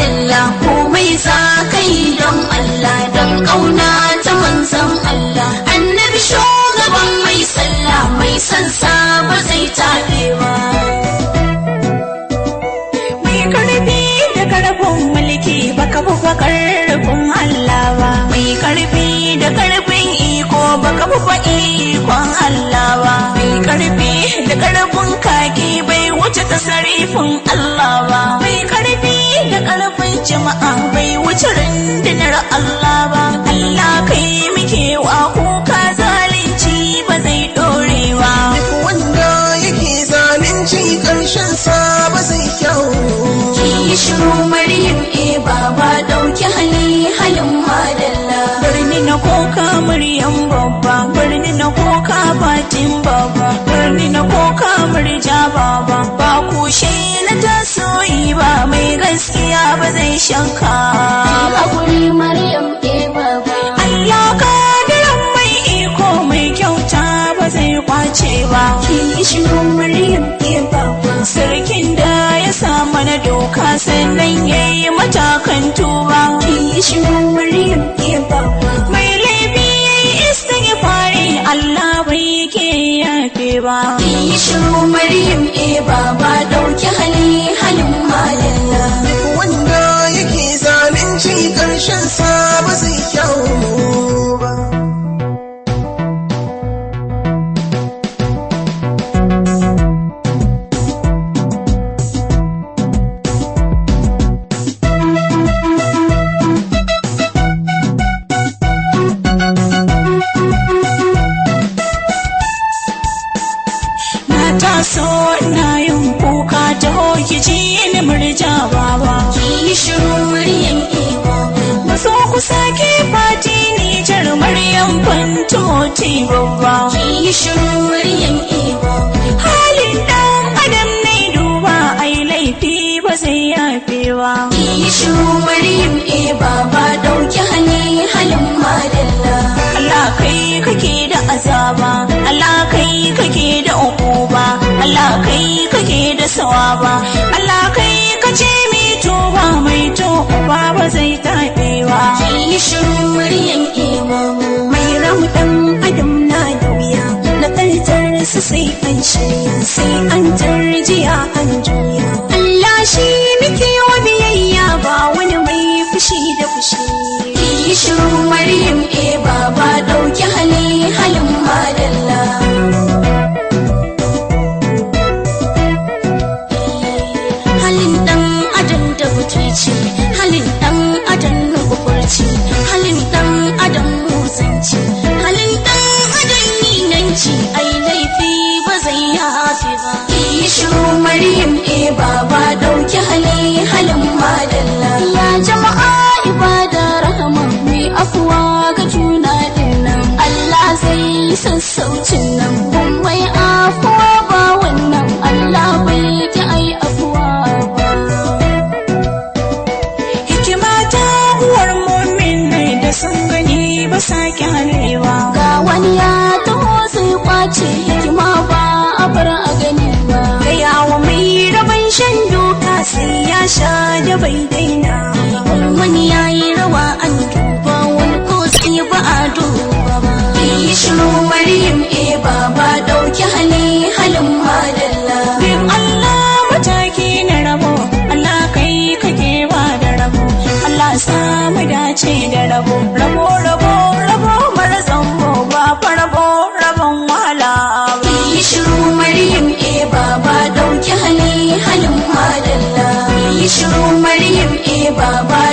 madalla komai za ka yi don Allah don ƙauna ta manzon Allah annabi shugaban mai sallah mai sansa ba zai taɓe ba mai karfi da karfin mulki baka bufa karfin Allah ba mai karfi da karfin iko baka bufa ikon Allah ba mai karfi da karfin kaki bai wuce tasarifin Allah ba mai karfi da karfin jama'a bai wuce rundunar Allah ba Allah kai muke wa kuka zalunci ba zai dore ba Duk wanda yake zalunci ƙarshen sa ba zai kyau. ki yi shiru maryam e baba ɗauki hali halin madalla birni na koka muryan babba birni na koka batin babba birni na koka murja baba ba kushe na tasoyi ba mai gaskiya ba zai shanka ba hakuri maryam e baba Allah kadiran mai iko mai kyauta ba zai kwace ba ki yi shiru maryam e baba sarkin da ya sa mana doka sannan ya yi matakan tuba ki yi shiru maryam e baba mai laifi ya yi istighfari Allah bai ke yafe ba ki yi shiru maryam e baba ɗauki hali halin madalla Duk wanda yake zalunci ƙarshen sa ba zai kyau ba. na taso na yin kuka ta hoki ji ni murja baba ki yi shiru maryam e baba maso ku sake fati ni jar maryam fantoti babba ki yi shiru maryam e baba halin dan adam ne duba ai laifi ba zai yafe ba ki yi shiru maryam e baba ɗauki hali halin madalla Allah kai kake da azaba Allah kai kake da ukuba Allah kai kake da sawaba Allah kai kace mai toba mai toba ba zai taɓewa ki yi shiru maryam e baba mai ramu dan adam na da wuya na tartar su sai an shirya sai an tarjiya an juya Allah shi muke wa biyayya ba wani mai fushi da fushi ki yi shiru maryam e baba ɗauki hali halin madalla halin ɗan adam da butulci halin ɗan adam nufurci halin ɗan adam musanci halin ɗan adam ninanci ai laifi ba zai yafi ba ki yi shiru maryam e baba ɗauki hali halin madalla ya jama'a ibada rahama mai afuwa ga juna dinnan Allah zai yi sassaucin nan kun mai afuwa ba wannan Allah bai ki ai afuwa ba hikima ta uwar mu'minai da sun gani ba sa kyalewa ga wani ya taho sai kwace hikima ba a bar a gani ba da yawa mai rabon shan doka sai ya sha da bai daina wani ya yi rawa an duba wani ko sai ba a duba ba ki yi shiru maryam e baba ɗauki hali halin madalla bin Allah mataki na rabo Allah kai kake ba da rabo Allah samu dace da rabo rabo rabo rabo mara zambo ba fa rabo rabon wahala ba ki yi shiru maryam e baba ɗauki hali halin madalla ki yi shiru maryam e baba